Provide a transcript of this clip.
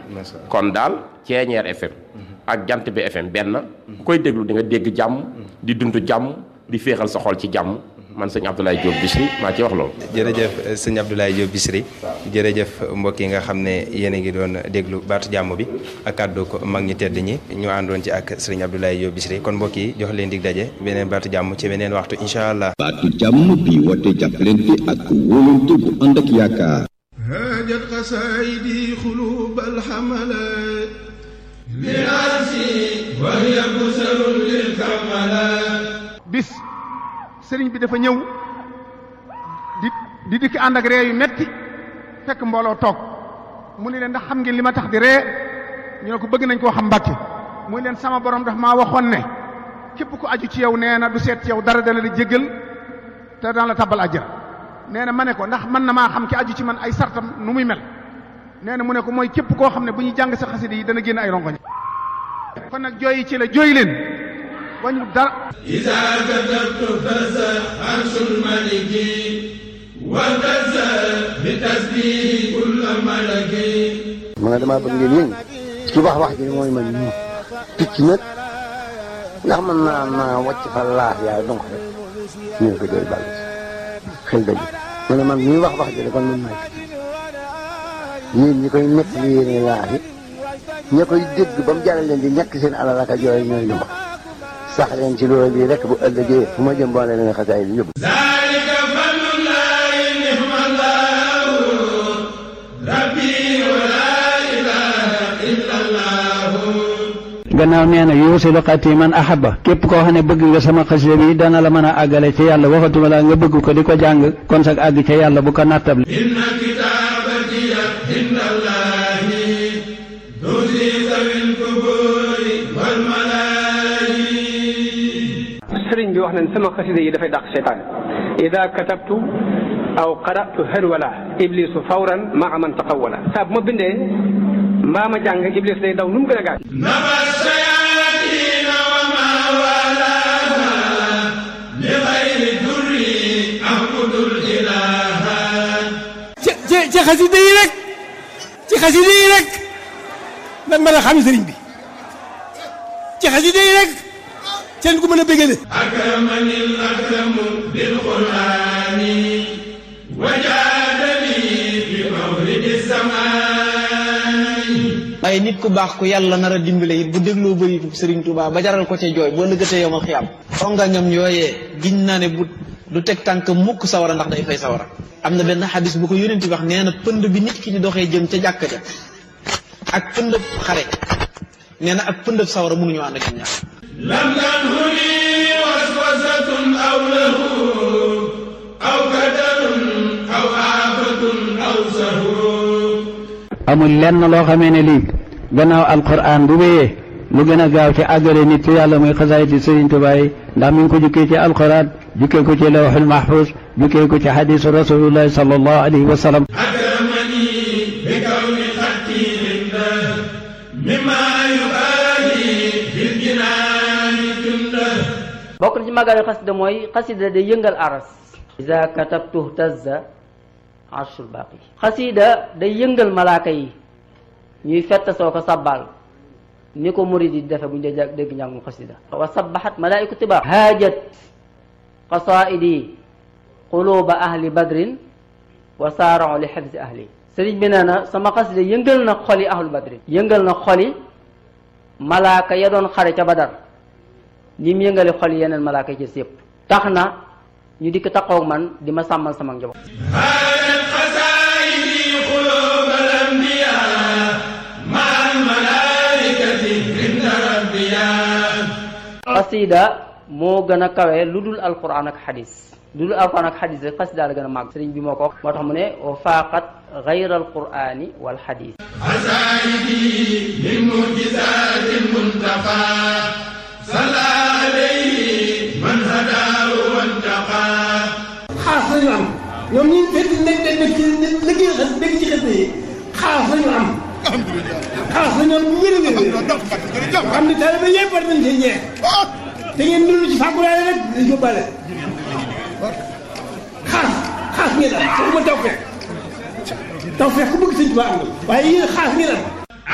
kon daal Ceeñeer FM ak Jant bi FM benn ku koy déglu di nga dégg jàmm di dund jàmm di féexal sa xol ci jàmm man sëñ Abdoulaye Diop Bichri maa ci wax loolu jërëjëf sëñ Abdoulaye Diop Bichri jërëjëf mbokk yi nga xam ne yéen a ngi doon déglu baatu jàmm bi ak kàddu ko mag ñi tedd ñi ñu àndoon ci ak sëriñ Abdoulaye Diop Bichri kon mbokk yi jox leen dig daje beneen baatu jàmm ci beneen waxtu incha allah. baatu jàmm bi woote jàppalante ak wóolante bu ànd ak yaakaar. هاجت قصائدي قلوب الحملات لراسي وهي بسر للكملات bis sëriñ bi dafa ñëw di di dikk ànd ak ree yu metti fekk mbooloo toog mu ne leen ndax xam ngeen li ma tax di ree ñu ne ko bëgg nañ koo xam mbàkke mu ne leen sama borom daf maa waxoon ne képp ku aju ci yow nee na du seet ci yow dara dana la jéggal te dana la tabbal àjjana nee na ma ne ko ndax mën na maa xam ki aju ci man ay sartam nu muy mel nee na mu ne ko mooy képp koo xam ne bu ñuy jàng sa xasida yi dana génn ay rongoñ kon nag jooyi ci la jooy leen wañu dara إذا كتبت فزع عرش الملك وفزع بتسبيح كل ملك ma ne damaa bëgg ngeen yëngu ci wax wax ji mooy man ñu picc nag ndax mën naa naa wàcc fa laax yaay donc rek ñu ne ko doy bàll xel dëgg ma ne man ñuy wax wax ji kon man maay picc yéen ñi koy nekk li yéene laax yi ña koy dégg ba mu jaral leen di ñàkk seen alal ak a jooy ñooy lu ma sax leen ci loolu bii rek bu ëllëgee fu ma jëm boole leen xasaay bi yóbbu ذلك فضل الله نعم الله ربي ولا إله إلا الله gannaaw nee na yuusilu xati man ahaba képp koo xam ne bëgg nga sama xasida bi dana la mën a àggale ci yàlla waxatuma la nga bëgg ko di ko jàng kon sag àgg ca yàlla bu ko nattable إن كتابتي عند الله تزيد ذوي القبور والملائكة sëriñ bi wax nañ sama xasida yi dafay dàq seytaan ida katabtu aw qaratu harwala iblisu fawran maa man taqawala saa bu ma bindee mbaa ma jàng iblis day daw nu mu gën a gaaw نبى الشياطين وما والاها لغير در أعبد الإله ci ci ci xasida yi rek ci xasida yi rek lan mën a xam sëriñ bi ci xasida yi rek seen ku mën a bégale أكرمني الأكرم بالقرآن وجادني بمولد الزمان waaye nit ku baax ku yàlla nar a dimbale it bu dégloo bëritu Sëriñ Tuubaa ba jaral ko ca jooy boo lëggatee yomal xiyam xongañam yooyee giñ naa ne bu du teg tànk mukk sawara ndax day fay sawara am na benn xadis bu ko yónent wax nee na pënd bi nit ki di doxee jëm ca jàkka ja ak pëndëb xare nee na ak pëndëb sawara mënuñu ànd ak ñaar لم تنهني وسوسة أو له أو كدر أو آفة أو سهو amul lenn loo xamee ne lii gannaaw alquran bu wéyee lu gën a gaaw ci àggale nit ci yàlla muy xasaayiti Sëriñ Tuubaa yi ndax mi ngi ko jukkee ci alquran jukkee ko ci lawxul mahfuz jukkee ko ci xadisu rasulullahi sallallahu alayhi wa sallam أكرمني بكون خطي عنده مما يبالي في الجنان جنده bokk na ci màggal xasida mooy xasida day yëngal aras iza katabtu tazza arshul baaqi xasida day yëngal malaaka yi ñuy fett soo ko sabbal ni ko murid yi defe bu ñu dee dégg njàngum xasida wa sabbahat malaaiku tiba haajat qasaidi quluba ahli badrin wa saarau li xifzi ahli sëriñ bi nee na sama xasida yëngal na xoli ahlu badrin yëngal na xoli malaaka ya doon xare ca badar ni mu yëngale xol yeneen malaaka yi ci yëpp tax na ñu dikk taxaw man di ma sàmmal sama njaboot هانت قصائدي قلوب الأنبياء مع الملائكة عند ربيا xasida moo gën a kawe lu dul alquran ak xadis lu dul alquran ak xadis rek xasida la gën a màgg sëriñ bi moo ko wax moo tax mu ne wa faaqat gayra alqurani wal xadis عزائدي من معجزات المنتقى صلى عليه من هداه وانتقى xaas lañu am ñoom ñi fekk nekk nekk nekk ci liggéey xas nekk ci xas yi xaas lañu am xaas lañu am bu wér a wér xam ne taalibe yëpp war nañ cee ñeex te ngeen dund ci fàggulaale rek di yóbbaale xaas xaas ngeen am waxuma taw fekk taw fekk ku bëgg sëñ Tuubaa am na waaye yéen xaas ngeen am